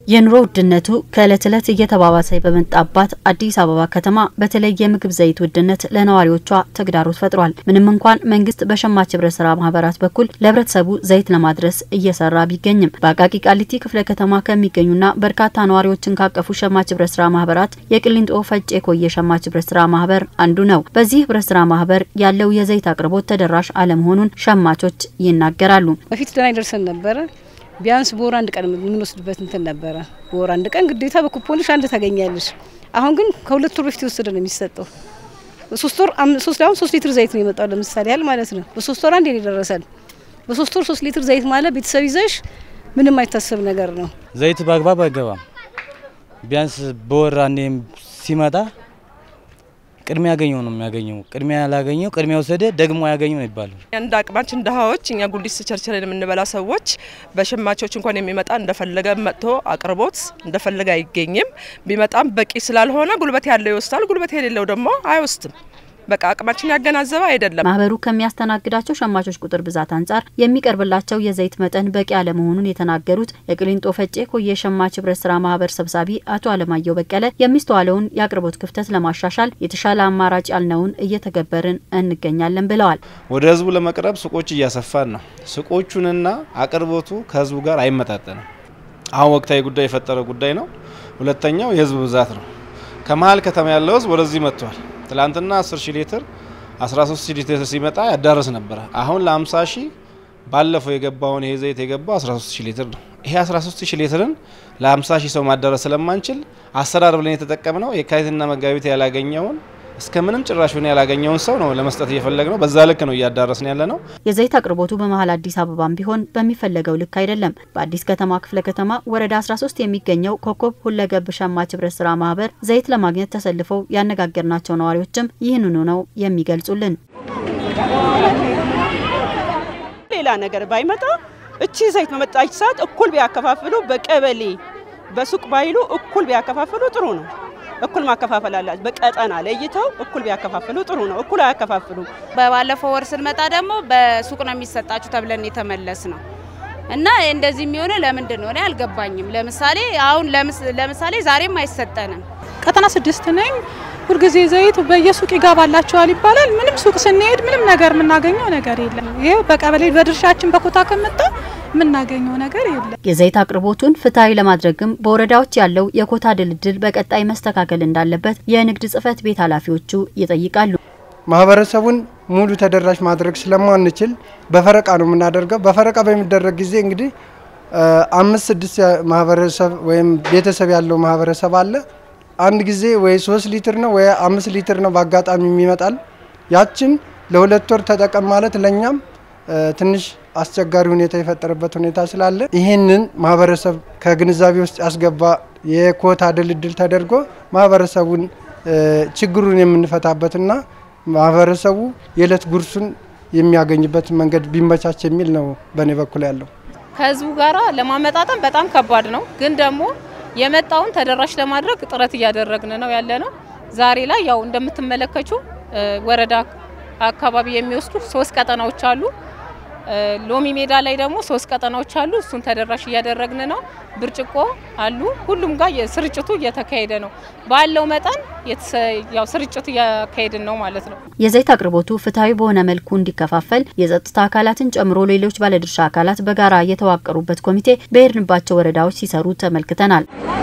የኑሮ ውድነቱ ከዕለት ዕለት እየተባባሰ በመጣባት አዲስ አበባ ከተማ በተለይ የምግብ ዘይት ውድነት ለነዋሪዎቿ ተግዳሮት ፈጥሯል። ምንም እንኳን መንግስት በሸማች ህብረት ስራ ማህበራት በኩል ለህብረተሰቡ ዘይት ለማድረስ እየሰራ ቢገኝም በአቃቂ ቃሊቲ ክፍለ ከተማ ከሚገኙና በርካታ ነዋሪዎችን ካቀፉ ሸማች ህብረት ስራ ማህበራት የቅሊንጦ ፈጬ ኮየ ሸማች ህብረት ስራ ማህበር አንዱ ነው። በዚህ ህብረት ስራ ማህበር ያለው የዘይት አቅርቦት ተደራሽ አለመሆኑን ሸማቾች ይናገራሉ። በፊት ደህና ይደርሰን ነበረ ቢያንስ በወር አንድ ቀን የምንወስድበት እንትን ነበረ። በወር አንድ ቀን ግዴታ በኩፖንሽ አንድ ታገኛለሽ። አሁን ግን ከሁለት ወር በፊት የወሰደ ነው የሚሰጠው። በሶስት ወር ሶስት አሁን ሶስት ሊትር ዘይት ነው የመጣው ለምሳሌ ያህል ማለት ነው። በሶስት ወር አንድ ነው የደረሰን። በሶስት ወር ሶስት ሊትር ዘይት ማለት ቤተሰብ ይዘሽ ምንም አይታሰብ ነገር ነው። ዘይት በአግባብ አይገባም። ቢያንስ በወር አንዴ ሲመጣ ቅድሚያ ያገኘው ነው የሚያገኘው። ቅድሚያ ያላገኘው ቅድሚያ ወሰደ ደግሞ ያገኘው ነው ይባላል። እንደ አቅማችን ድሃዎች እኛ ጉሊት ቸርችረን የምንበላ ሰዎች በሸማቾች እንኳን የሚመጣ እንደፈለገ መጥቶ አቅርቦት እንደፈለገ አይገኝም። ቢመጣም በቂ ስላልሆነ ጉልበት ያለው ይወስዳል፣ ጉልበት የሌለው ደግሞ አይወስድም። በቃ አቅማችን ያገናዘበ አይደለም። ማህበሩ ከሚያስተናግዳቸው ሸማቾች ቁጥር ብዛት አንጻር የሚቀርብላቸው የዘይት መጠን በቂ አለመሆኑን የተናገሩት የቅሊንጦ ፈጬ ኮየ ሸማች ህብረት ስራ ማህበር ሰብሳቢ አቶ አለማየሁ በቀለ የሚስተዋለውን የአቅርቦት ክፍተት ለማሻሻል የተሻለ አማራጭ ያልነውን እየተገበርን እንገኛለን ብለዋል። ወደ ህዝቡ ለመቅረብ ሱቆች እያሰፋን ነው። ሱቆቹንና አቅርቦቱ ከህዝቡ ጋር አይመጣጠንም። አሁን ወቅታዊ ጉዳይ የፈጠረው ጉዳይ ነው። ሁለተኛው የህዝብ ብዛት ነው። ከመሀል ከተማ ያለው ህዝብ ወደዚህ መጥቷል። ትላንትና 10 ሺህ ሊትር 13 ሺህ ሊትር ሲመጣ ያዳረስ ነበረ። አሁን ለ50 ሺህ ባለፈው የገባውን ይሄ ዘይት የገባው 13 ሺህ ሊትር ነው። ይሄ 13 ሺህ ሊትርን ለ50 ሺህ ሰው ማዳረስ ስለማንችል አሰራር ብለን የተጠቀምነው የካቲትና መጋቢት ያላገኘውን እስከ ምንም ጭራሽ ሆነ ያላገኘውን ሰው ነው ለመስጠት እየፈለግ ነው። በዛ ልክ ነው እያዳረስን ያለ ነው። የዘይት አቅርቦቱ በመሀል አዲስ አበባም ቢሆን በሚፈለገው ልክ አይደለም። በአዲስ ከተማ ክፍለ ከተማ ወረዳ 13 የሚገኘው ኮከብ ሁለገብ ሸማች ህብረት ስራ ማህበር ዘይት ለማግኘት ተሰልፈው ያነጋገርናቸው ነዋሪዎችም ይህንኑ ነው የሚገልጹልን። ሌላ ነገር ባይመጣ እቺ ዘይት በመጣች ሰዓት እኩል ቢያከፋፍሉ፣ በቀበሌ በሱቅ ባይሉ እኩል ቢያከፋፍሉ ጥሩ ነው። እኩል ማከፋፈል አላቸው። በቀጠና ለይተው እኩል ቢያከፋፍሉ ጥሩ ነው። እኩል አያከፋፍሉ። በባለፈው ወር ስንመጣ ደግሞ በሱቅ ነው የሚሰጣችሁ ተብለን የተመለስ ነው እና እንደዚህ የሚሆነ ለምንድን ነው እኔ አልገባኝም። ለምሳሌ አሁን ለምሳሌ ዛሬም አይሰጠንም። ቀጠና ስድስት ነኝ። ሁልጊዜ ዘይት በየሱቅ ይገባላቸዋል ይባላል። ምንም ሱቅ ስንሄድ ምንም ነገር የምናገኘው ነገር የለም። ይሄ በቀበሌ በድርሻችን በኮታ ከመጣ የምናገኘው ነገር የለም። የዘይት አቅርቦቱን ፍትሐዊ ለማድረግም በወረዳዎች ያለው የኮታ ድልድል በቀጣይ መስተካከል እንዳለበት የንግድ ጽሕፈት ቤት ኃላፊዎቹ ይጠይቃሉ። ማህበረሰቡን ሙሉ ተደራሽ ማድረግ ስለማንችል በፈረቃ ነው የምናደርገው። በፈረቃ በሚደረግ ጊዜ እንግዲህ አምስት ስድስት ማህበረሰብ ወይም ቤተሰብ ያለው ማህበረሰብ አለ። አንድ ጊዜ ወይ ሶስት ሊትር ነው ወይ አምስት ሊትር ነው በአጋጣሚ የሚመጣል። ያችን ለሁለት ወር ተጠቀም ማለት ለእኛም ትንሽ አስቸጋሪ ሁኔታ የፈጠረበት ሁኔታ ስላለ ይህንን ማህበረሰብ ከግንዛቤ ውስጥ ያስገባ የኮታ ድልድል ተደርጎ ማህበረሰቡን ችግሩን የምንፈታበትና ማህበረሰቡ የዕለት ጉርሱን የሚያገኝበት መንገድ ቢመቻች የሚል ነው በእኔ በኩል ያለው። ከህዝቡ ጋራ ለማመጣጠን በጣም ከባድ ነው፣ ግን ደግሞ የመጣውን ተደራሽ ለማድረግ ጥረት እያደረግን ነው ያለ ነው። ዛሬ ላይ ያው እንደምትመለከቹ ወረዳ አካባቢ የሚወስዱ ሶስት ቀጠናዎች አሉ። ሎሚ ሜዳ ላይ ደግሞ ሶስት ቀጠናዎች አሉ። እሱን ተደራሽ እያደረግን ነው። ብርጭቆ አሉ። ሁሉም ጋር ስርጭቱ እየተካሄደ ነው። ባለው መጠን ያው ስርጭቱ እያካሄድን ነው ማለት ነው። የዘይት አቅርቦቱ ፍትሐዊ በሆነ መልኩ እንዲከፋፈል የጸጥታ አካላትን ጨምሮ ሌሎች ባለድርሻ አካላት በጋራ የተዋቀሩበት ኮሚቴ በሄድንባቸው ወረዳዎች ሲሰሩ ተመልክተናል።